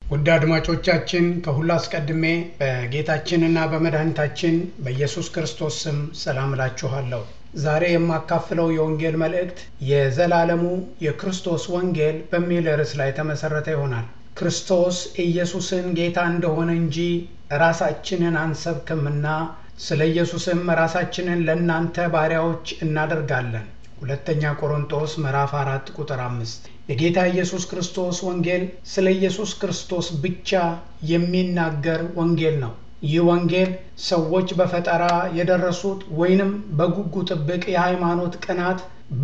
ውድ አድማጮቻችን ከሁሉ አስቀድሜ በጌታችንና በመድኃኒታችን በኢየሱስ ክርስቶስ ስም ሰላም እላችኋለሁ። ዛሬ የማካፍለው የወንጌል መልእክት የዘላለሙ የክርስቶስ ወንጌል በሚል ርዕስ ላይ የተመሠረተ ይሆናል። ክርስቶስ ኢየሱስን ጌታ እንደሆነ እንጂ ራሳችንን አንሰብክምና ስለ ኢየሱስም ራሳችንን ለእናንተ ባሪያዎች እናደርጋለን። ሁለተኛ ቆሮንጦስ ምዕራፍ አራት ቁጥር አምስት የጌታ ኢየሱስ ክርስቶስ ወንጌል ስለ ኢየሱስ ክርስቶስ ብቻ የሚናገር ወንጌል ነው። ይህ ወንጌል ሰዎች በፈጠራ የደረሱት ወይንም በጉጉ ጥብቅ የሃይማኖት ቅናት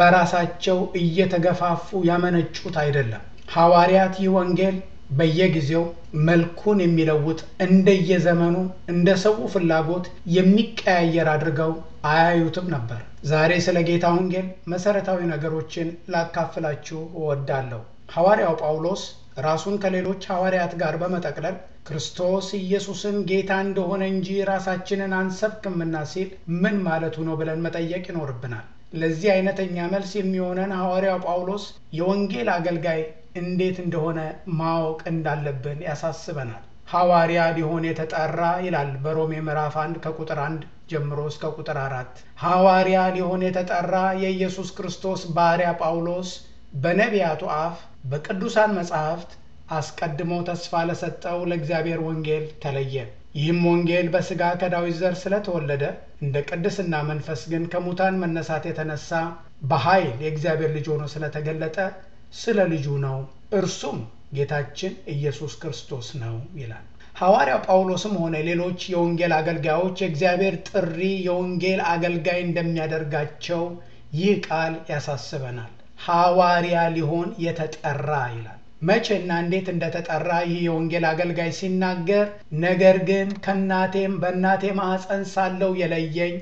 በራሳቸው እየተገፋፉ ያመነጩት አይደለም። ሐዋርያት ይህ ወንጌል በየጊዜው መልኩን የሚለውጥ እንደየዘመኑ እንደ ሰው ፍላጎት የሚቀያየር አድርገው አያዩትም ነበር። ዛሬ ስለ ጌታ ወንጌል መሰረታዊ ነገሮችን ላካፍላችሁ እወዳለሁ። ሐዋርያው ጳውሎስ ራሱን ከሌሎች ሐዋርያት ጋር በመጠቅለል ክርስቶስ ኢየሱስን ጌታ እንደሆነ እንጂ ራሳችንን አንሰብክምና ሲል ምን ማለቱ ነው ብለን መጠየቅ ይኖርብናል። ለዚህ አይነተኛ መልስ የሚሆነን ሐዋርያው ጳውሎስ የወንጌል አገልጋይ እንዴት እንደሆነ ማወቅ እንዳለብን ያሳስበናል። ሐዋርያ ሊሆን የተጠራ ይላል በሮሜ ምዕራፍ አንድ ከቁጥር አንድ ጀምሮ እስከ ቁጥር አራት ሐዋርያ ሊሆን የተጠራ የኢየሱስ ክርስቶስ ባሪያ ጳውሎስ በነቢያቱ አፍ በቅዱሳን መጻሕፍት አስቀድሞ ተስፋ ለሰጠው ለእግዚአብሔር ወንጌል ተለየ። ይህም ወንጌል በሥጋ ከዳዊት ዘር ስለተወለደ እንደ ቅድስና መንፈስ ግን ከሙታን መነሳት የተነሳ በኃይል የእግዚአብሔር ልጅ ሆኖ ስለተገለጠ ስለ ልጁ ነው። እርሱም ጌታችን ኢየሱስ ክርስቶስ ነው ይላል። ሐዋርያው ጳውሎስም ሆነ ሌሎች የወንጌል አገልጋዮች የእግዚአብሔር ጥሪ የወንጌል አገልጋይ እንደሚያደርጋቸው ይህ ቃል ያሳስበናል። ሐዋርያ ሊሆን የተጠራ ይላል። መቼና እንዴት እንደተጠራ ይህ የወንጌል አገልጋይ ሲናገር፣ ነገር ግን ከእናቴም በእናቴ ማኅፀን ሳለው የለየኝ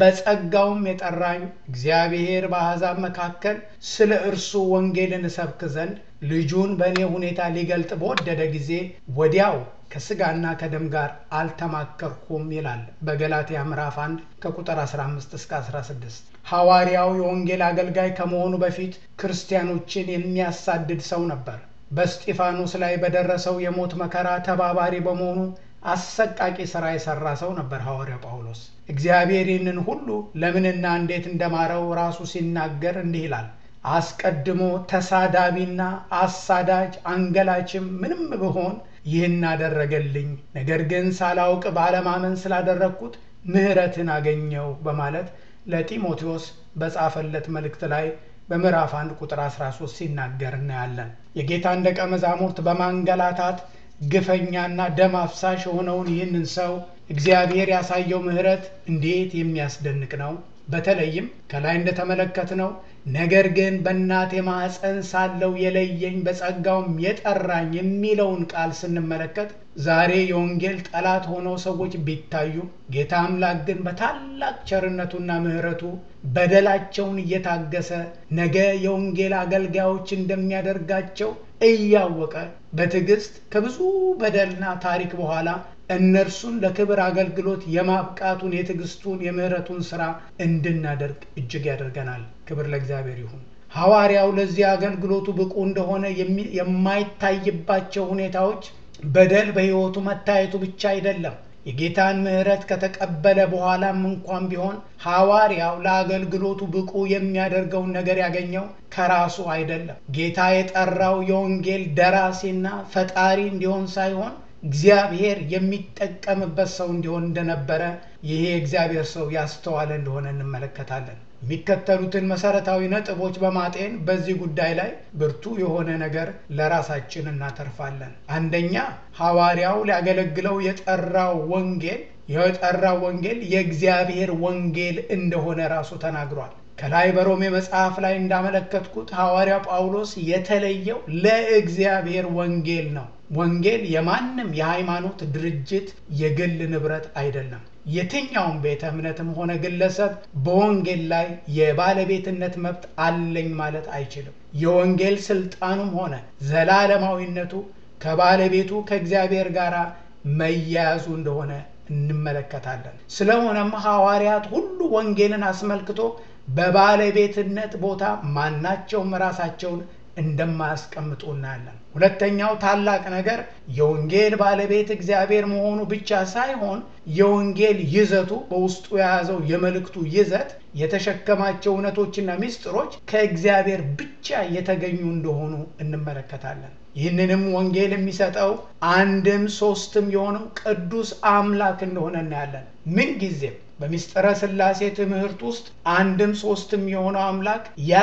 በጸጋውም የጠራኝ እግዚአብሔር በአሕዛብ መካከል ስለ እርሱ ወንጌልን እሰብክ ዘንድ ልጁን በእኔ ሁኔታ ሊገልጥ በወደደ ጊዜ ወዲያው ከሥጋና ከደም ጋር አልተማከርኩም ይላል በገላትያ ምዕራፍ 1 ከቁጥር 15 እስከ 16። ሐዋርያው የወንጌል አገልጋይ ከመሆኑ በፊት ክርስቲያኖችን የሚያሳድድ ሰው ነበር። በስጢፋኖስ ላይ በደረሰው የሞት መከራ ተባባሪ በመሆኑ አሰቃቂ ሥራ የሠራ ሰው ነበር ሐዋርያው ጳውሎስ። እግዚአብሔር ይህንን ሁሉ ለምንና እንዴት እንደማረው ራሱ ሲናገር እንዲህ ይላል አስቀድሞ ተሳዳቢና አሳዳጅ አንገላችም ምንም ብሆን ይህን አደረገልኝ፣ ነገር ግን ሳላውቅ ባለማመን ስላደረግኩት ምሕረትን አገኘው በማለት ለጢሞቴዎስ በጻፈለት መልእክት ላይ በምዕራፍ 1 ቁጥር 13 ሲናገር እናያለን። የጌታን ደቀ መዛሙርት በማንገላታት ግፈኛና ደም አፍሳሽ የሆነውን ይህንን ሰው እግዚአብሔር ያሳየው ምሕረት እንዴት የሚያስደንቅ ነው! በተለይም ከላይ እንደተመለከትነው ነገር ግን በእናቴ ማኅፀን ሳለው የለየኝ በጸጋውም የጠራኝ የሚለውን ቃል ስንመለከት ዛሬ የወንጌል ጠላት ሆነው ሰዎች ቢታዩ ጌታ አምላክ ግን በታላቅ ቸርነቱና ምሕረቱ በደላቸውን እየታገሰ ነገ የወንጌል አገልጋዮች እንደሚያደርጋቸው እያወቀ በትዕግስት ከብዙ በደልና ታሪክ በኋላ እነርሱን ለክብር አገልግሎት የማብቃቱን የትዕግስቱን የምሕረቱን ሥራ እንድናደርግ እጅግ ያደርገናል። ክብር ለእግዚአብሔር ይሁን። ሐዋርያው ለዚህ አገልግሎቱ ብቁ እንደሆነ የማይታይባቸው ሁኔታዎች በደል በሕይወቱ መታየቱ ብቻ አይደለም። የጌታን ምሕረት ከተቀበለ በኋላም እንኳን ቢሆን ሐዋርያው ለአገልግሎቱ ብቁ የሚያደርገውን ነገር ያገኘው ከራሱ አይደለም። ጌታ የጠራው የወንጌል ደራሲና ፈጣሪ እንዲሆን ሳይሆን እግዚአብሔር የሚጠቀምበት ሰው እንዲሆን እንደነበረ ይሄ የእግዚአብሔር ሰው ያስተዋለ እንደሆነ እንመለከታለን። የሚከተሉትን መሰረታዊ ነጥቦች በማጤን በዚህ ጉዳይ ላይ ብርቱ የሆነ ነገር ለራሳችን እናተርፋለን። አንደኛ ሐዋርያው ሊያገለግለው የጠራው ወንጌል የጠራው ወንጌል የእግዚአብሔር ወንጌል እንደሆነ ራሱ ተናግሯል። ከላይ በሮሜ መጽሐፍ ላይ እንዳመለከትኩት ሐዋርያው ጳውሎስ የተለየው ለእግዚአብሔር ወንጌል ነው። ወንጌል የማንም የሃይማኖት ድርጅት የግል ንብረት አይደለም። የትኛውም ቤተ እምነትም ሆነ ግለሰብ በወንጌል ላይ የባለቤትነት መብት አለኝ ማለት አይችልም። የወንጌል ስልጣኑም ሆነ ዘላለማዊነቱ ከባለቤቱ ከእግዚአብሔር ጋር መያያዙ እንደሆነ እንመለከታለን። ስለሆነም ሐዋርያት ሁሉ ወንጌልን አስመልክቶ በባለቤትነት ቦታ ማናቸውም ራሳቸውን እንደማያስቀምጡ እናያለን። ሁለተኛው ታላቅ ነገር የወንጌል ባለቤት እግዚአብሔር መሆኑ ብቻ ሳይሆን የወንጌል ይዘቱ በውስጡ የያዘው የመልእክቱ ይዘት የተሸከማቸው እውነቶችና ምስጢሮች ከእግዚአብሔር ብቻ የተገኙ እንደሆኑ እንመለከታለን። ይህንንም ወንጌል የሚሰጠው አንድም ሶስትም የሆነው ቅዱስ አምላክ እንደሆነ እናያለን። ምን ጊዜም በምስጢረ ሥላሴ ትምህርት ውስጥ አንድም ሶስትም የሆነው አምላክ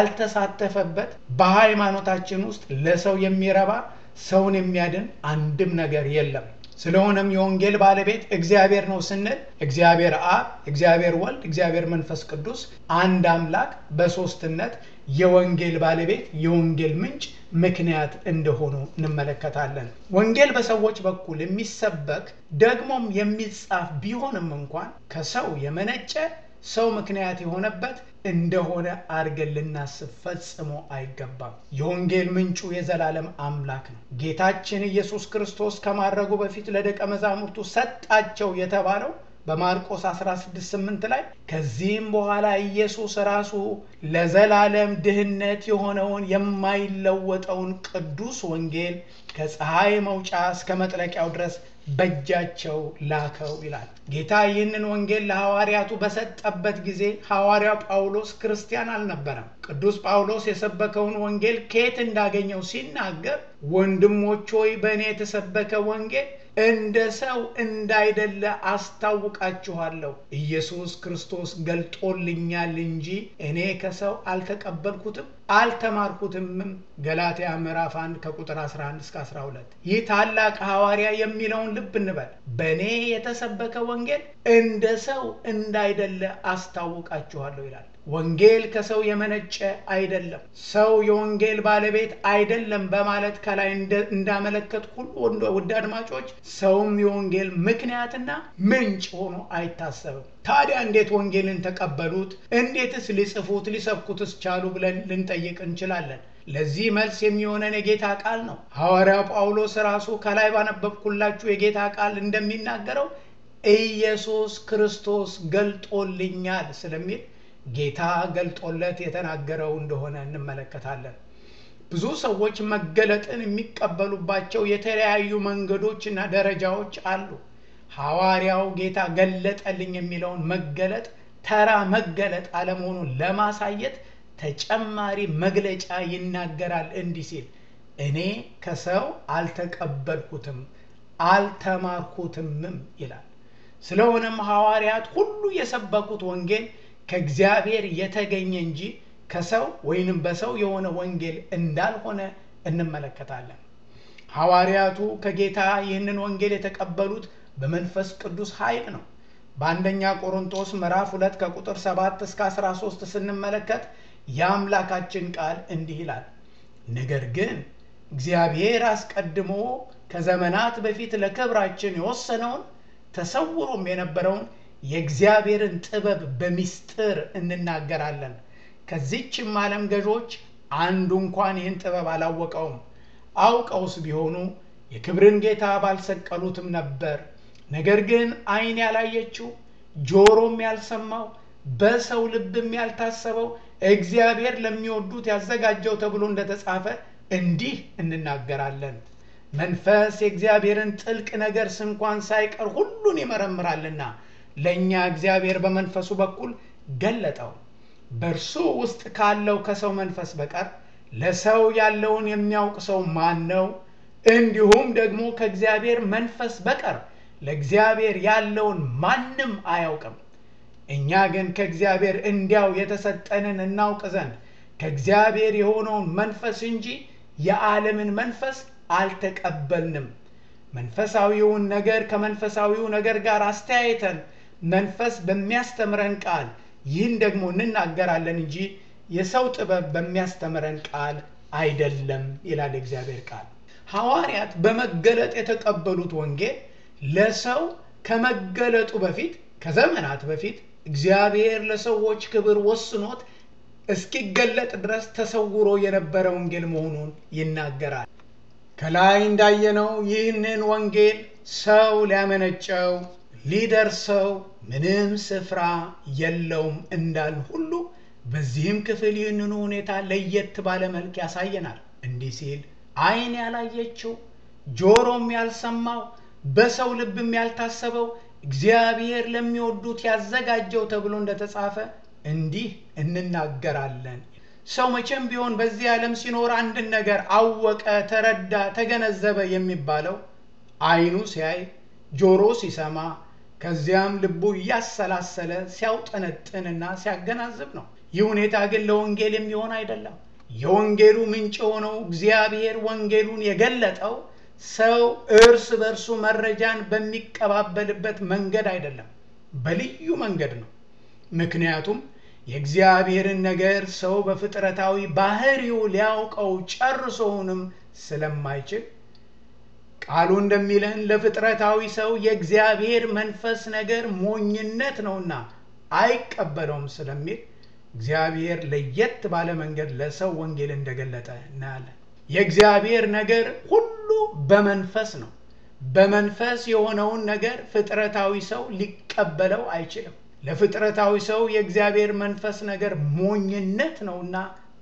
ያልተሳተፈበት በሃይማኖታችን ውስጥ ለሰው የሚረባ ሰውን የሚያድን አንድም ነገር የለም። ስለሆነም የወንጌል ባለቤት እግዚአብሔር ነው ስንል እግዚአብሔር አብ፣ እግዚአብሔር ወልድ፣ እግዚአብሔር መንፈስ ቅዱስ አንድ አምላክ በሶስትነት የወንጌል ባለቤት የወንጌል ምንጭ ምክንያት እንደሆኑ እንመለከታለን። ወንጌል በሰዎች በኩል የሚሰበክ ደግሞም የሚጻፍ ቢሆንም እንኳን ከሰው የመነጨ ሰው ምክንያት የሆነበት እንደሆነ አድርገን ልናስብ ፈጽሞ አይገባም። የወንጌል ምንጩ የዘላለም አምላክ ነው። ጌታችን ኢየሱስ ክርስቶስ ከማድረጉ በፊት ለደቀ መዛሙርቱ ሰጣቸው የተባለው በማርቆስ 16:8 ላይ ከዚህም በኋላ ኢየሱስ ራሱ ለዘላለም ድህነት የሆነውን የማይለወጠውን ቅዱስ ወንጌል ከፀሐይ መውጫ እስከ መጥለቂያው ድረስ በእጃቸው ላከው ይላል። ጌታ ይህንን ወንጌል ለሐዋርያቱ በሰጠበት ጊዜ ሐዋርያው ጳውሎስ ክርስቲያን አልነበረም። ቅዱስ ጳውሎስ የሰበከውን ወንጌል ከየት እንዳገኘው ሲናገር ወንድሞች ሆይ በእኔ የተሰበከ ወንጌል እንደ ሰው እንዳይደለ አስታውቃችኋለሁ። ኢየሱስ ክርስቶስ ገልጦልኛል እንጂ እኔ ከሰው አልተቀበልኩትም አልተማርኩትምም። ገላትያ ምዕራፍ 1 ከቁጥር 11 እስከ 12። ይህ ታላቅ ሐዋርያ የሚለውን ልብ እንበል። በእኔ የተሰበከ ወንጌል እንደ ሰው እንዳይደለ አስታውቃችኋለሁ ይላል። ወንጌል ከሰው የመነጨ አይደለም። ሰው የወንጌል ባለቤት አይደለም በማለት ከላይ እንዳመለከት ሁሉ ውድ አድማጮች፣ ሰውም የወንጌል ምክንያትና ምንጭ ሆኖ አይታሰብም። ታዲያ እንዴት ወንጌልን ተቀበሉት? እንዴትስ ሊጽፉት ሊሰብኩትስ ቻሉ ብለን ልንጠይቅ እንችላለን። ለዚህ መልስ የሚሆነን የጌታ ቃል ነው። ሐዋርያው ጳውሎስ ራሱ ከላይ ባነበብኩላችሁ የጌታ ቃል እንደሚናገረው ኢየሱስ ክርስቶስ ገልጦልኛል ስለሚል ጌታ ገልጦለት የተናገረው እንደሆነ እንመለከታለን። ብዙ ሰዎች መገለጥን የሚቀበሉባቸው የተለያዩ መንገዶች እና ደረጃዎች አሉ። ሐዋርያው ጌታ ገለጠልኝ የሚለውን መገለጥ ተራ መገለጥ አለመሆኑን ለማሳየት ተጨማሪ መግለጫ ይናገራል። እንዲህ ሲል እኔ ከሰው አልተቀበልኩትም አልተማርኩትምም ይላል። ስለሆነም ሐዋርያት ሁሉ የሰበኩት ወንጌል ከእግዚአብሔር የተገኘ እንጂ ከሰው ወይንም በሰው የሆነ ወንጌል እንዳልሆነ እንመለከታለን። ሐዋርያቱ ከጌታ ይህንን ወንጌል የተቀበሉት በመንፈስ ቅዱስ ኃይል ነው። በአንደኛ ቆሮንቶስ ምዕራፍ 2 ከቁጥር 7 እስከ 13 ስንመለከት የአምላካችን ቃል እንዲህ ይላል፣ ነገር ግን እግዚአብሔር አስቀድሞ ከዘመናት በፊት ለክብራችን የወሰነውን ተሰውሮም የነበረውን የእግዚአብሔርን ጥበብ በሚስጥር እንናገራለን። ከዚችም ዓለም ገዦች አንዱ እንኳን ይህን ጥበብ አላወቀውም። አውቀውስ ቢሆኑ የክብርን ጌታ ባልሰቀሉትም ነበር። ነገር ግን ዓይን ያላየችው ጆሮም ያልሰማው በሰው ልብም ያልታሰበው እግዚአብሔር ለሚወዱት ያዘጋጀው ተብሎ እንደተጻፈ እንዲህ እንናገራለን። መንፈስ የእግዚአብሔርን ጥልቅ ነገር ስንኳን ሳይቀር ሁሉን ይመረምራልና ለእኛ እግዚአብሔር በመንፈሱ በኩል ገለጠው። በእርሱ ውስጥ ካለው ከሰው መንፈስ በቀር ለሰው ያለውን የሚያውቅ ሰው ማን ነው? እንዲሁም ደግሞ ከእግዚአብሔር መንፈስ በቀር ለእግዚአብሔር ያለውን ማንም አያውቅም። እኛ ግን ከእግዚአብሔር እንዲያው የተሰጠንን እናውቅ ዘንድ ከእግዚአብሔር የሆነውን መንፈስ እንጂ የዓለምን መንፈስ አልተቀበልንም። መንፈሳዊውን ነገር ከመንፈሳዊው ነገር ጋር አስተያይተን መንፈስ በሚያስተምረን ቃል ይህን ደግሞ እንናገራለን እንጂ የሰው ጥበብ በሚያስተምረን ቃል አይደለም ይላል እግዚአብሔር ቃል። ሐዋርያት በመገለጥ የተቀበሉት ወንጌል ለሰው ከመገለጡ በፊት ከዘመናት በፊት እግዚአብሔር ለሰዎች ክብር ወስኖት እስኪገለጥ ድረስ ተሰውሮ የነበረ ወንጌል መሆኑን ይናገራል። ከላይ እንዳየነው ይህንን ወንጌል ሰው ሊያመነጨው ሊደርሰው ምንም ስፍራ የለውም እንዳል ሁሉ በዚህም ክፍል ይህንኑ ሁኔታ ለየት ባለ መልክ ያሳየናል። እንዲህ ሲል ዓይን ያላየችው ጆሮም ያልሰማው በሰው ልብም ያልታሰበው እግዚአብሔር ለሚወዱት ያዘጋጀው ተብሎ እንደተጻፈ እንዲህ እንናገራለን። ሰው መቼም ቢሆን በዚህ ዓለም ሲኖር አንድን ነገር አወቀ፣ ተረዳ፣ ተገነዘበ የሚባለው ዓይኑ ሲያይ፣ ጆሮ ሲሰማ፣ ከዚያም ልቡ እያሰላሰለ ሲያውጠነጥንና ሲያገናዝብ ነው። ይህ ሁኔታ ግን ለወንጌል የሚሆን አይደለም። የወንጌሉ ምንጭ የሆነው እግዚአብሔር ወንጌሉን የገለጠው ሰው እርስ በእርሱ መረጃን በሚቀባበልበት መንገድ አይደለም፣ በልዩ መንገድ ነው። ምክንያቱም የእግዚአብሔርን ነገር ሰው በፍጥረታዊ ባህሪው ሊያውቀው ጨርሶውንም ስለማይችል ቃሉ እንደሚለን ለፍጥረታዊ ሰው የእግዚአብሔር መንፈስ ነገር ሞኝነት ነውና አይቀበለውም ስለሚል እግዚአብሔር ለየት ባለ መንገድ ለሰው ወንጌል እንደገለጠ እናያለን። የእግዚአብሔር ነገር ሁሉ በመንፈስ ነው። በመንፈስ የሆነውን ነገር ፍጥረታዊ ሰው ሊቀበለው አይችልም። ለፍጥረታዊ ሰው የእግዚአብሔር መንፈስ ነገር ሞኝነት ነውና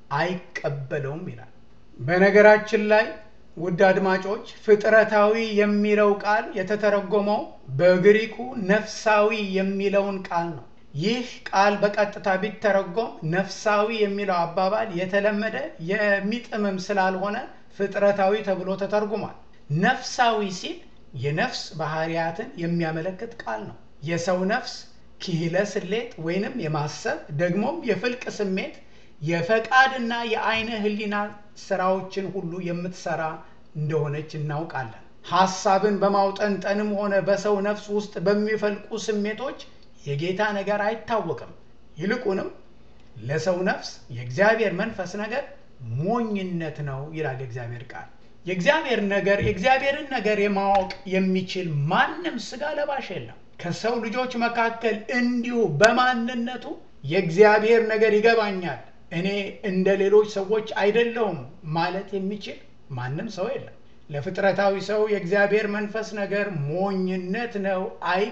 አይቀበለውም ይላል። በነገራችን ላይ ውድ አድማጮች ፍጥረታዊ የሚለው ቃል የተተረጎመው በግሪኩ ነፍሳዊ የሚለውን ቃል ነው። ይህ ቃል በቀጥታ ቢተረጎም ነፍሳዊ የሚለው አባባል የተለመደ የሚጥምም ስላልሆነ ፍጥረታዊ ተብሎ ተተርጉሟል። ነፍሳዊ ሲል የነፍስ ባህሪያትን የሚያመለክት ቃል ነው። የሰው ነፍስ ኪህለ ስሌት ወይንም የማሰብ ደግሞም የፍልቅ ስሜት የፈቃድና የአይነ ህሊና ስራዎችን ሁሉ የምትሰራ እንደሆነች እናውቃለን። ሐሳብን በማውጠንጠንም ሆነ በሰው ነፍስ ውስጥ በሚፈልቁ ስሜቶች የጌታ ነገር አይታወቅም። ይልቁንም ለሰው ነፍስ የእግዚአብሔር መንፈስ ነገር ሞኝነት ነው ይላል የእግዚአብሔር ቃል። የእግዚአብሔር ነገር የእግዚአብሔርን ነገር የማወቅ የሚችል ማንም ስጋ ለባሽ የለም። ከሰው ልጆች መካከል እንዲሁ በማንነቱ የእግዚአብሔር ነገር ይገባኛል፣ እኔ እንደ ሌሎች ሰዎች አይደለሁም ማለት የሚችል ማንም ሰው የለም። ለፍጥረታዊ ሰው የእግዚአብሔር መንፈስ ነገር ሞኝነት ነው፣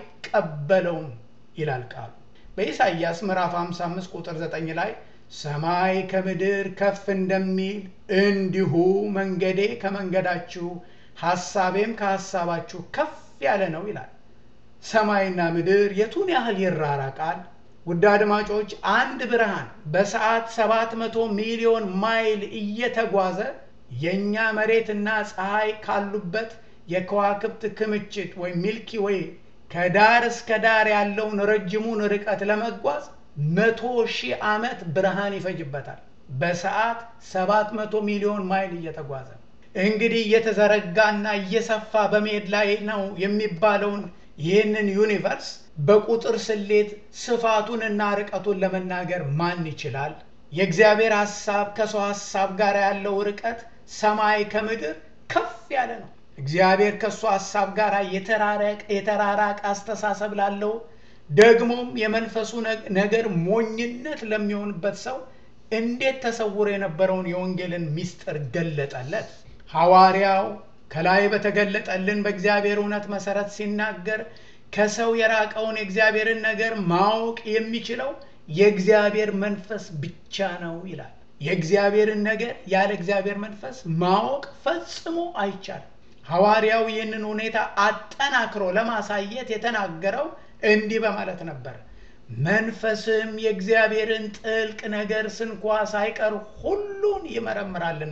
አይቀበለውም ይላል ቃሉ። በኢሳይያስ ምዕራፍ 55 ቁጥር 9 ላይ ሰማይ ከምድር ከፍ እንደሚል እንዲሁ መንገዴ ከመንገዳችሁ ሐሳቤም ከሐሳባችሁ ከፍ ያለ ነው ይላል። ሰማይና ምድር የቱን ያህል ይራራቃል? ውድ አድማጮች አንድ ብርሃን በሰዓት 700 ሚሊዮን ማይል እየተጓዘ የእኛ መሬትና ፀሐይ ካሉበት የከዋክብት ክምችት ወይም ሚልኪ ወይ ከዳር እስከ ዳር ያለውን ረጅሙን ርቀት ለመጓዝ መቶ ሺህ ዓመት ብርሃን ይፈጅበታል። በሰዓት 700 ሚሊዮን ማይል እየተጓዘ እንግዲህ እየተዘረጋና እየሰፋ በመሄድ ላይ ነው የሚባለውን ይህንን ዩኒቨርስ በቁጥር ስሌት ስፋቱንና ርቀቱን ለመናገር ማን ይችላል? የእግዚአብሔር ሐሳብ ከሰው ሐሳብ ጋር ያለው ርቀት ሰማይ ከምድር ከፍ ያለ ነው። እግዚአብሔር ከእሱ ሐሳብ ጋር የተራራቀ አስተሳሰብ ላለው ደግሞም የመንፈሱ ነገር ሞኝነት ለሚሆንበት ሰው እንዴት ተሰውሮ የነበረውን የወንጌልን ምስጢር ገለጠለት? ሐዋርያው ከላይ በተገለጠልን በእግዚአብሔር እውነት መሰረት ሲናገር ከሰው የራቀውን የእግዚአብሔርን ነገር ማወቅ የሚችለው የእግዚአብሔር መንፈስ ብቻ ነው ይላል። የእግዚአብሔርን ነገር ያለ እግዚአብሔር መንፈስ ማወቅ ፈጽሞ አይቻልም። ሐዋርያው ይህንን ሁኔታ አጠናክሮ ለማሳየት የተናገረው እንዲህ በማለት ነበር። መንፈስም የእግዚአብሔርን ጥልቅ ነገር ስንኳ ሳይቀር ሁሉን ይመረምራልና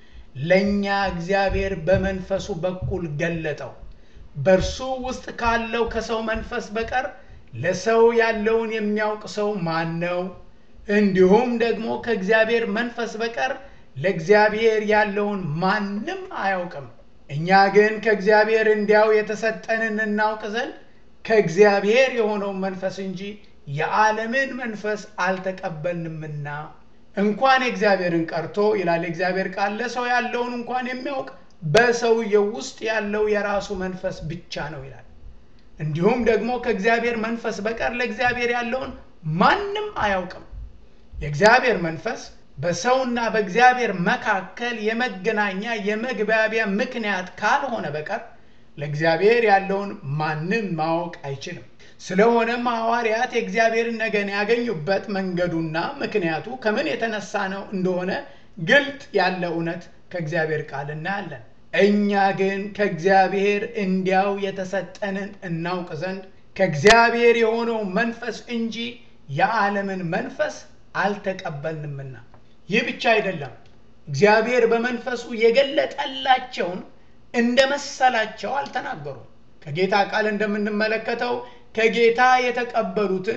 ለእኛ እግዚአብሔር በመንፈሱ በኩል ገለጠው። በእርሱ ውስጥ ካለው ከሰው መንፈስ በቀር ለሰው ያለውን የሚያውቅ ሰው ማን ነው? እንዲሁም ደግሞ ከእግዚአብሔር መንፈስ በቀር ለእግዚአብሔር ያለውን ማንም አያውቅም። እኛ ግን ከእግዚአብሔር እንዲያው የተሰጠንን እናውቅ ዘንድ ከእግዚአብሔር የሆነውን መንፈስ እንጂ የዓለምን መንፈስ አልተቀበልንምና እንኳን የእግዚአብሔርን ቀርቶ ይላል የእግዚአብሔር ቃል ለሰው ያለውን እንኳን የሚያውቅ በሰውየው ውስጥ ያለው የራሱ መንፈስ ብቻ ነው ይላል። እንዲሁም ደግሞ ከእግዚአብሔር መንፈስ በቀር ለእግዚአብሔር ያለውን ማንም አያውቅም። የእግዚአብሔር መንፈስ በሰውና በእግዚአብሔር መካከል የመገናኛ የመግባቢያ ምክንያት ካልሆነ በቀር ለእግዚአብሔር ያለውን ማንም ማወቅ አይችልም። ስለሆነም ሐዋርያት የእግዚአብሔርን ነገር ያገኙበት መንገዱና ምክንያቱ ከምን የተነሳ ነው እንደሆነ ግልጥ ያለ እውነት ከእግዚአብሔር ቃል እናያለን። እኛ ግን ከእግዚአብሔር እንዲያው የተሰጠንን እናውቅ ዘንድ ከእግዚአብሔር የሆነው መንፈስ እንጂ የዓለምን መንፈስ አልተቀበልንምና። ይህ ብቻ አይደለም፣ እግዚአብሔር በመንፈሱ የገለጠላቸውን እንደ መሰላቸው አልተናገሩም። ከጌታ ቃል እንደምንመለከተው ከጌታ የተቀበሉትን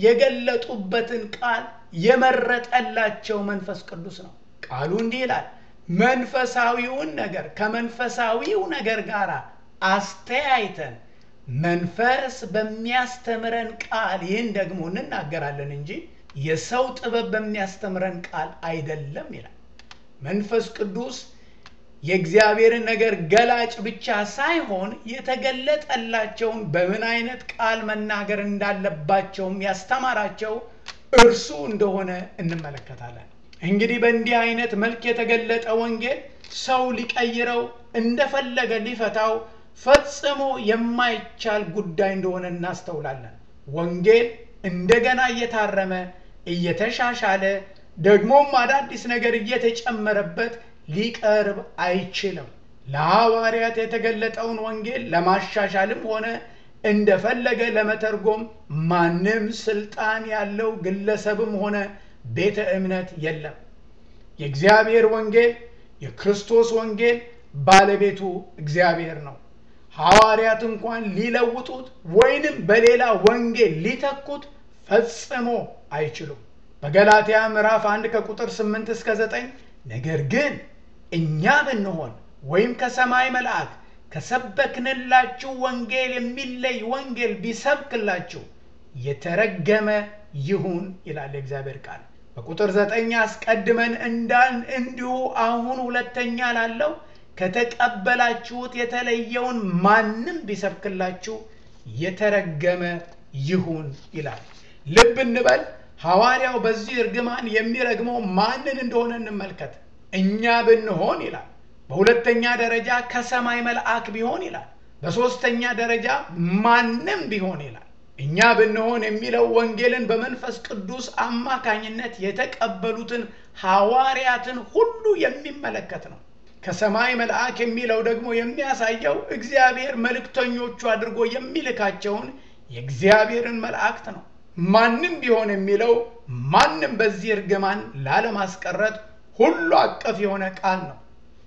የገለጡበትን ቃል የመረጠላቸው መንፈስ ቅዱስ ነው። ቃሉ እንዲህ ይላል፣ መንፈሳዊውን ነገር ከመንፈሳዊው ነገር ጋር አስተያይተን መንፈስ በሚያስተምረን ቃል ይህን ደግሞ እንናገራለን እንጂ የሰው ጥበብ በሚያስተምረን ቃል አይደለም ይላል። መንፈስ ቅዱስ የእግዚአብሔርን ነገር ገላጭ ብቻ ሳይሆን የተገለጠላቸውን በምን አይነት ቃል መናገር እንዳለባቸውም ያስተማራቸው እርሱ እንደሆነ እንመለከታለን። እንግዲህ በእንዲህ አይነት መልክ የተገለጠ ወንጌል ሰው ሊቀይረው እንደፈለገ ሊፈታው ፈጽሞ የማይቻል ጉዳይ እንደሆነ እናስተውላለን። ወንጌል እንደገና እየታረመ እየተሻሻለ ደግሞም አዳዲስ ነገር እየተጨመረበት ሊቀርብ አይችልም። ለሐዋርያት የተገለጠውን ወንጌል ለማሻሻልም ሆነ እንደፈለገ ለመተርጎም ማንም ስልጣን ያለው ግለሰብም ሆነ ቤተ እምነት የለም። የእግዚአብሔር ወንጌል የክርስቶስ ወንጌል ባለቤቱ እግዚአብሔር ነው። ሐዋርያት እንኳን ሊለውጡት ወይንም በሌላ ወንጌል ሊተኩት ፈጽሞ አይችሉም። በገላትያ ምዕራፍ 1 ከቁጥር 8 እስከ 9 ነገር ግን እኛ ብንሆን ወይም ከሰማይ መልአክ ከሰበክንላችሁ ወንጌል የሚለይ ወንጌል ቢሰብክላችሁ የተረገመ ይሁን ይላል የእግዚአብሔር ቃል። በቁጥር ዘጠኝ አስቀድመን እንዳልን እንዲሁ አሁን ሁለተኛ ላለው ከተቀበላችሁት የተለየውን ማንም ቢሰብክላችሁ የተረገመ ይሁን ይላል። ልብ እንበል። ሐዋርያው በዚህ እርግማን የሚረግመው ማንን እንደሆነ እንመልከት። እኛ ብንሆን ይላል። በሁለተኛ ደረጃ ከሰማይ መልአክ ቢሆን ይላል። በሦስተኛ ደረጃ ማንም ቢሆን ይላል። እኛ ብንሆን የሚለው ወንጌልን በመንፈስ ቅዱስ አማካኝነት የተቀበሉትን ሐዋርያትን ሁሉ የሚመለከት ነው። ከሰማይ መልአክ የሚለው ደግሞ የሚያሳየው እግዚአብሔር መልእክተኞቹ አድርጎ የሚልካቸውን የእግዚአብሔርን መላእክት ነው። ማንም ቢሆን የሚለው ማንም በዚህ እርግማን ላለማስቀረት ሁሉ አቀፍ የሆነ ቃል ነው።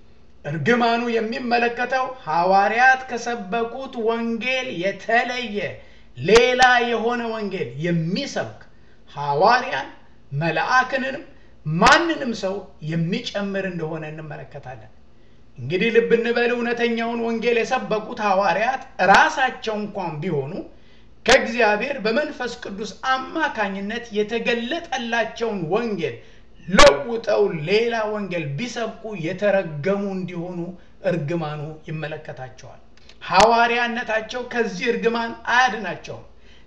እርግማኑ የሚመለከተው ሐዋርያት ከሰበኩት ወንጌል የተለየ ሌላ የሆነ ወንጌል የሚሰብክ ሐዋርያን መልአክንም ማንንም ሰው የሚጨምር እንደሆነ እንመለከታለን። እንግዲህ ልብ እንበል፣ እውነተኛውን ወንጌል የሰበኩት ሐዋርያት ራሳቸው እንኳን ቢሆኑ ከእግዚአብሔር በመንፈስ ቅዱስ አማካኝነት የተገለጠላቸውን ወንጌል ለውጠው ሌላ ወንጌል ቢሰብኩ የተረገሙ እንዲሆኑ እርግማኑ ይመለከታቸዋል። ሐዋርያነታቸው ከዚህ እርግማን አያድናቸውም።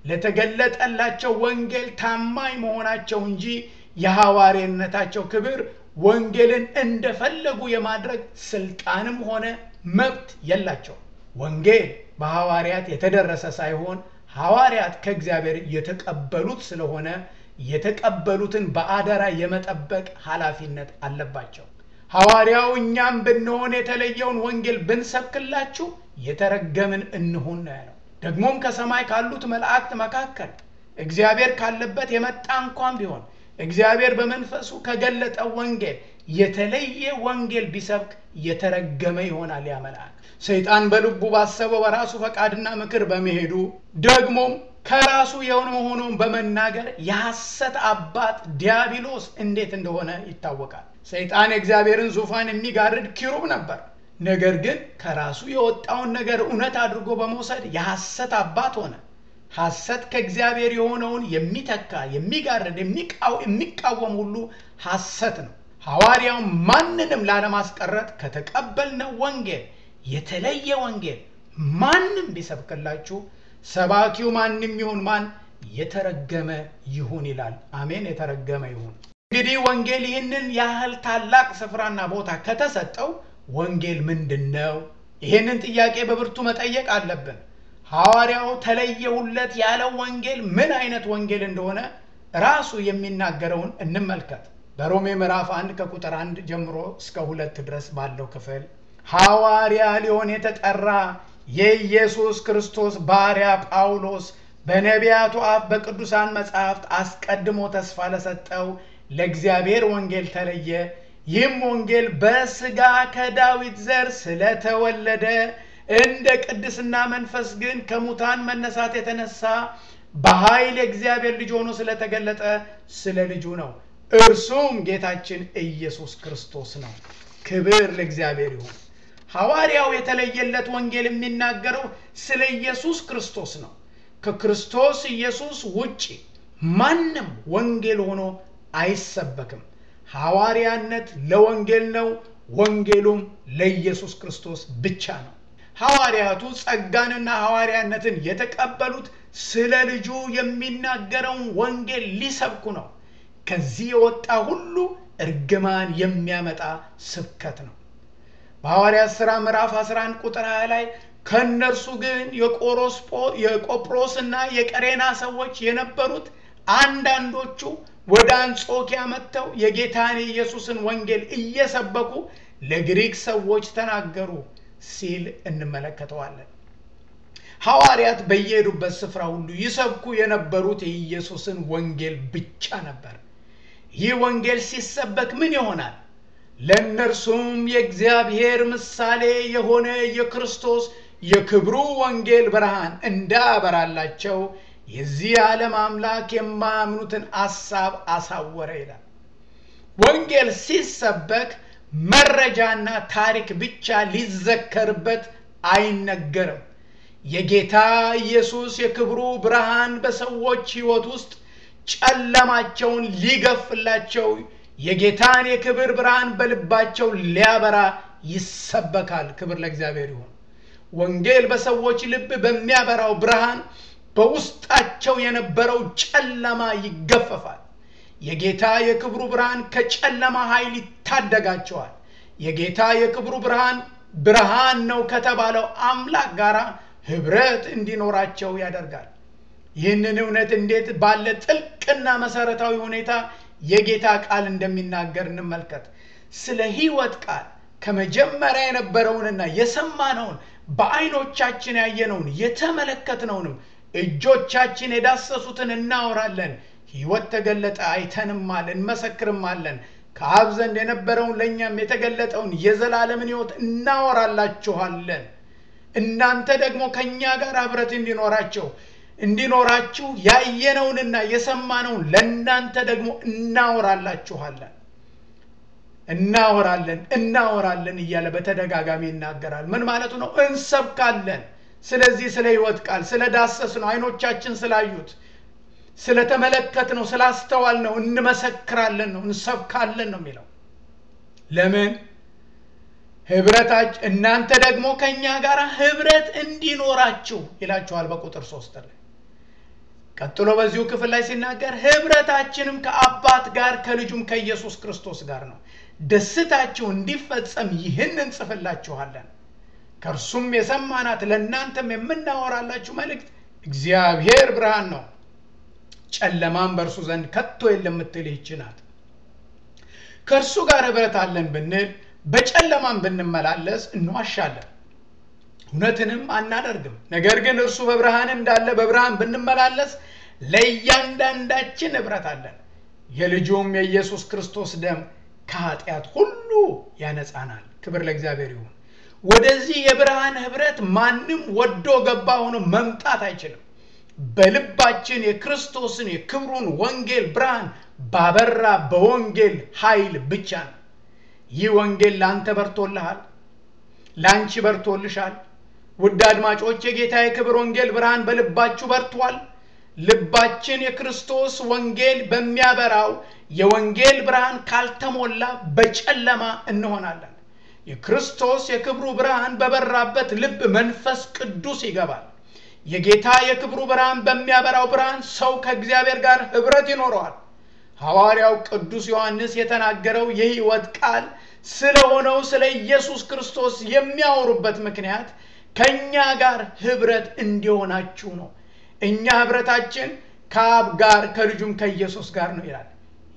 ለተገለጠላቸው ወንጌል ታማኝ መሆናቸው እንጂ የሐዋርያነታቸው ክብር ወንጌልን እንደፈለጉ የማድረግ ስልጣንም ሆነ መብት የላቸው። ወንጌል በሐዋርያት የተደረሰ ሳይሆን ሐዋርያት ከእግዚአብሔር የተቀበሉት ስለሆነ የተቀበሉትን በአደራ የመጠበቅ ኃላፊነት አለባቸው። ሐዋርያው እኛም ብንሆን የተለየውን ወንጌል ብንሰብክላችሁ የተረገምን እንሁን ነው ያለው። ደግሞም ከሰማይ ካሉት መላእክት መካከል እግዚአብሔር ካለበት የመጣ እንኳን ቢሆን እግዚአብሔር በመንፈሱ ከገለጠው ወንጌል የተለየ ወንጌል ቢሰብክ የተረገመ ይሆናል ያ መልአክ። ሰይጣን በልቡ ባሰበው በራሱ ፈቃድና ምክር በመሄዱ ደግሞም ከራሱ የሆነ ሆኖን በመናገር የሐሰት አባት ዲያብሎስ እንዴት እንደሆነ ይታወቃል። ሰይጣን የእግዚአብሔርን ዙፋን የሚጋርድ ኪሩብ ነበር። ነገር ግን ከራሱ የወጣውን ነገር እውነት አድርጎ በመውሰድ የሐሰት አባት ሆነ። ሐሰት ከእግዚአብሔር የሆነውን የሚተካ የሚጋርድ፣ የሚቃወም ሁሉ ሐሰት ነው። ሐዋርያው ማንንም ላለማስቀረት ከተቀበልነው ወንጌል የተለየ ወንጌል ማንም ቢሰብክላችሁ ሰባኪው ማንም ይሁን ማን የተረገመ ይሁን ይላል። አሜን። የተረገመ ይሁን። እንግዲህ ወንጌል ይህንን ያህል ታላቅ ስፍራና ቦታ ከተሰጠው ወንጌል ምንድን ነው? ይህንን ጥያቄ በብርቱ መጠየቅ አለብን። ሐዋርያው ተለየሁለት ያለው ወንጌል ምን አይነት ወንጌል እንደሆነ ራሱ የሚናገረውን እንመልከት። በሮሜ ምዕራፍ አንድ ከቁጥር አንድ ጀምሮ እስከ ሁለት ድረስ ባለው ክፍል ሐዋርያ ሊሆን የተጠራ የኢየሱስ ክርስቶስ ባሪያ ጳውሎስ በነቢያቱ አፍ በቅዱሳን መጻሕፍት አስቀድሞ ተስፋ ለሰጠው ለእግዚአብሔር ወንጌል ተለየ። ይህም ወንጌል በሥጋ ከዳዊት ዘር ስለተወለደ እንደ ቅድስና መንፈስ ግን ከሙታን መነሳት የተነሳ በኃይል የእግዚአብሔር ልጅ ሆኖ ስለተገለጠ ስለ ልጁ ነው። እርሱም ጌታችን ኢየሱስ ክርስቶስ ነው። ክብር ለእግዚአብሔር ይሁን። ሐዋርያው የተለየለት ወንጌል የሚናገረው ስለ ኢየሱስ ክርስቶስ ነው። ከክርስቶስ ኢየሱስ ውጪ ማንም ወንጌል ሆኖ አይሰበክም። ሐዋርያነት ለወንጌል ነው፣ ወንጌሉም ለኢየሱስ ክርስቶስ ብቻ ነው። ሐዋርያቱ ጸጋንና ሐዋርያነትን የተቀበሉት ስለ ልጁ የሚናገረውን ወንጌል ሊሰብኩ ነው። ከዚህ የወጣ ሁሉ እርግማን የሚያመጣ ስብከት ነው። በሐዋርያት ሥራ ምዕራፍ 11 ቁጥር 20 ላይ ከእነርሱ ግን የቆጵሮስና የቀሬና ሰዎች የነበሩት አንዳንዶቹ ወደ አንጾኪያ መጥተው የጌታን የኢየሱስን ወንጌል እየሰበኩ ለግሪክ ሰዎች ተናገሩ ሲል እንመለከተዋለን። ሐዋርያት በየሄዱበት ስፍራ ሁሉ ይሰብኩ የነበሩት የኢየሱስን ወንጌል ብቻ ነበር። ይህ ወንጌል ሲሰበክ ምን ይሆናል? ለእነርሱም የእግዚአብሔር ምሳሌ የሆነ የክርስቶስ የክብሩ ወንጌል ብርሃን እንዳያበራላቸው የዚህ ዓለም አምላክ የማያምኑትን አሳብ አሳወረ ይላል። ወንጌል ሲሰበክ መረጃና ታሪክ ብቻ ሊዘከርበት አይነገርም። የጌታ ኢየሱስ የክብሩ ብርሃን በሰዎች ሕይወት ውስጥ ጨለማቸውን ሊገፍላቸው የጌታን የክብር ብርሃን በልባቸው ሊያበራ ይሰበካል። ክብር ለእግዚአብሔር ይሁን። ወንጌል በሰዎች ልብ በሚያበራው ብርሃን በውስጣቸው የነበረው ጨለማ ይገፈፋል። የጌታ የክብሩ ብርሃን ከጨለማ ኃይል ይታደጋቸዋል። የጌታ የክብሩ ብርሃን ብርሃን ነው ከተባለው አምላክ ጋር ህብረት እንዲኖራቸው ያደርጋል። ይህንን እውነት እንዴት ባለ ጥልቅና መሰረታዊ ሁኔታ የጌታ ቃል እንደሚናገር እንመልከት። ስለ ሕይወት ቃል ከመጀመሪያ የነበረውንና የሰማነውን በዓይኖቻችን ያየነውን የተመለከትነውንም እጆቻችን የዳሰሱትን እናወራለን። ሕይወት ተገለጠ፣ አይተንማል፣ እንመሰክርማለን። ከአብ ዘንድ የነበረውን ለእኛም የተገለጠውን የዘላለምን ሕይወት እናወራላችኋለን። እናንተ ደግሞ ከእኛ ጋር ኅብረት እንዲኖራቸው እንዲኖራችሁ ያየነውንና የሰማነውን ለእናንተ ደግሞ እናወራላችኋለን እናወራለን እናወራለን እያለ በተደጋጋሚ ይናገራል። ምን ማለቱ ነው? እንሰብካለን። ስለዚህ ስለ ሕይወት ቃል ስለ ዳሰስ ነው፣ አይኖቻችን ስላዩት ስለተመለከት ነው፣ ስላስተዋል ነው፣ እንመሰክራለን ነው፣ እንሰብካለን ነው የሚለው። ለምን ህብረታች እናንተ ደግሞ ከእኛ ጋር ህብረት እንዲኖራችሁ ይላችኋል በቁጥር ሶስት ላይ ቀጥሎ በዚሁ ክፍል ላይ ሲናገር ህብረታችንም ከአባት ጋር ከልጁም ከኢየሱስ ክርስቶስ ጋር ነው። ደስታችሁ እንዲፈጸም ይህን እንጽፍላችኋለን። ከእርሱም የሰማናት ለእናንተም የምናወራላችሁ መልእክት እግዚአብሔር ብርሃን ነው፣ ጨለማም በእርሱ ዘንድ ከቶ የለም የምትል ይህች ናት። ከእርሱ ጋር ህብረት አለን ብንል በጨለማም ብንመላለስ እንዋሻለን፣ እውነትንም አናደርግም። ነገር ግን እርሱ በብርሃን እንዳለ በብርሃን ብንመላለስ ለእያንዳንዳችን ህብረት አለን። የልጁም የኢየሱስ ክርስቶስ ደም ከኃጢአት ሁሉ ያነጻናል። ክብር ለእግዚአብሔር ይሁን። ወደዚህ የብርሃን ህብረት ማንም ወዶ ገባ ሆኖ መምጣት አይችልም። በልባችን የክርስቶስን የክብሩን ወንጌል ብርሃን ባበራ በወንጌል ኃይል ብቻ ነው። ይህ ወንጌል ለአንተ በርቶልሃል፣ ለአንቺ በርቶልሻል። ውድ አድማጮች የጌታ የክብር ወንጌል ብርሃን በልባችሁ በርቷል። ልባችን የክርስቶስ ወንጌል በሚያበራው የወንጌል ብርሃን ካልተሞላ በጨለማ እንሆናለን። የክርስቶስ የክብሩ ብርሃን በበራበት ልብ መንፈስ ቅዱስ ይገባል። የጌታ የክብሩ ብርሃን በሚያበራው ብርሃን ሰው ከእግዚአብሔር ጋር ህብረት ይኖረዋል። ሐዋርያው ቅዱስ ዮሐንስ የተናገረው የሕይወት ቃል ስለሆነው ስለ ኢየሱስ ክርስቶስ የሚያወሩበት ምክንያት ከእኛ ጋር ህብረት እንዲሆናችሁ ነው። እኛ ህብረታችን ከአብ ጋር ከልጁም ከኢየሱስ ጋር ነው ይላል።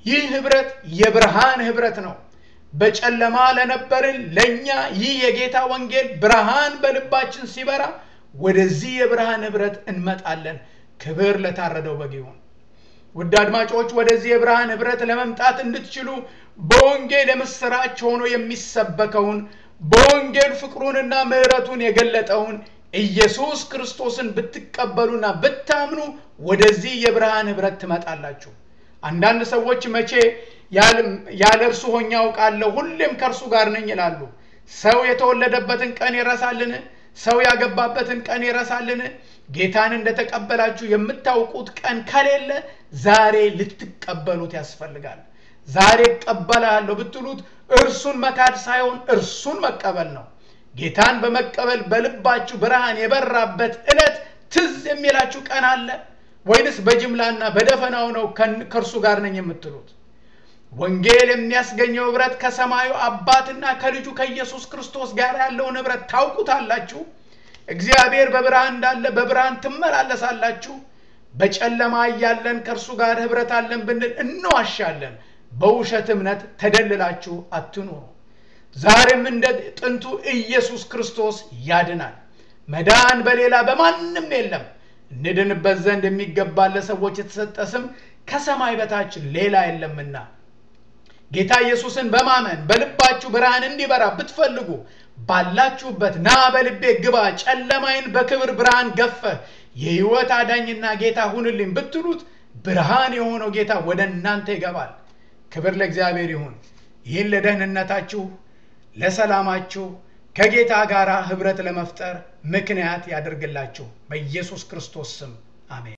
ይህ ህብረት የብርሃን ህብረት ነው። በጨለማ ለነበርን ለእኛ ይህ የጌታ ወንጌል ብርሃን በልባችን ሲበራ ወደዚህ የብርሃን ህብረት እንመጣለን። ክብር ለታረደው በግ ይሁን። ውድ አድማጮች ወደዚህ የብርሃን ህብረት ለመምጣት እንድትችሉ በወንጌል የምስራች ሆኖ የሚሰበከውን በወንጌል ፍቅሩንና ምሕረቱን የገለጠውን ኢየሱስ ክርስቶስን ብትቀበሉና ብታምኑ ወደዚህ የብርሃን ህብረት ትመጣላችሁ። አንዳንድ ሰዎች መቼ ያለ እርሱ ሆኜ አውቃለሁ፣ ሁሌም ከእርሱ ጋር ነኝ ይላሉ። ሰው የተወለደበትን ቀን ይረሳልን? ሰው ያገባበትን ቀን ይረሳልን? ጌታን እንደተቀበላችሁ የምታውቁት ቀን ከሌለ ዛሬ ልትቀበሉት ያስፈልጋል። ዛሬ እቀበላለሁ ብትሉት እርሱን መካድ ሳይሆን እርሱን መቀበል ነው። ጌታን በመቀበል በልባችሁ ብርሃን የበራበት ዕለት ትዝ የሚላችሁ ቀን አለ ወይንስ በጅምላና በደፈናው ነው ከእርሱ ጋር ነኝ የምትሉት? ወንጌል የሚያስገኘው ህብረት ከሰማዩ አባትና ከልጁ ከኢየሱስ ክርስቶስ ጋር ያለውን ህብረት ታውቁታላችሁ። እግዚአብሔር በብርሃን እንዳለ በብርሃን ትመላለሳላችሁ። በጨለማ እያለን ከእርሱ ጋር ህብረት አለን ብንል እንዋሻለን። በውሸት እምነት ተደልላችሁ አትኑሩ። ዛሬም እንደ ጥንቱ ኢየሱስ ክርስቶስ ያድናል። መዳን በሌላ በማንም የለም። እንድንበት ዘንድ የሚገባ ለሰዎች የተሰጠ ስም ከሰማይ በታች ሌላ የለምና ጌታ ኢየሱስን በማመን በልባችሁ ብርሃን እንዲበራ ብትፈልጉ ባላችሁበት ና በልቤ ግባ፣ ጨለማይን በክብር ብርሃን ገፈህ የህይወት አዳኝና ጌታ ሁንልኝ ብትሉት ብርሃን የሆነው ጌታ ወደ እናንተ ይገባል። ክብር ለእግዚአብሔር ይሁን። ይህን ለደህንነታችሁ፣ ለሰላማችሁ ከጌታ ጋር ህብረት ለመፍጠር ምክንያት ያደርግላችሁ በኢየሱስ ክርስቶስ ስም አሜን።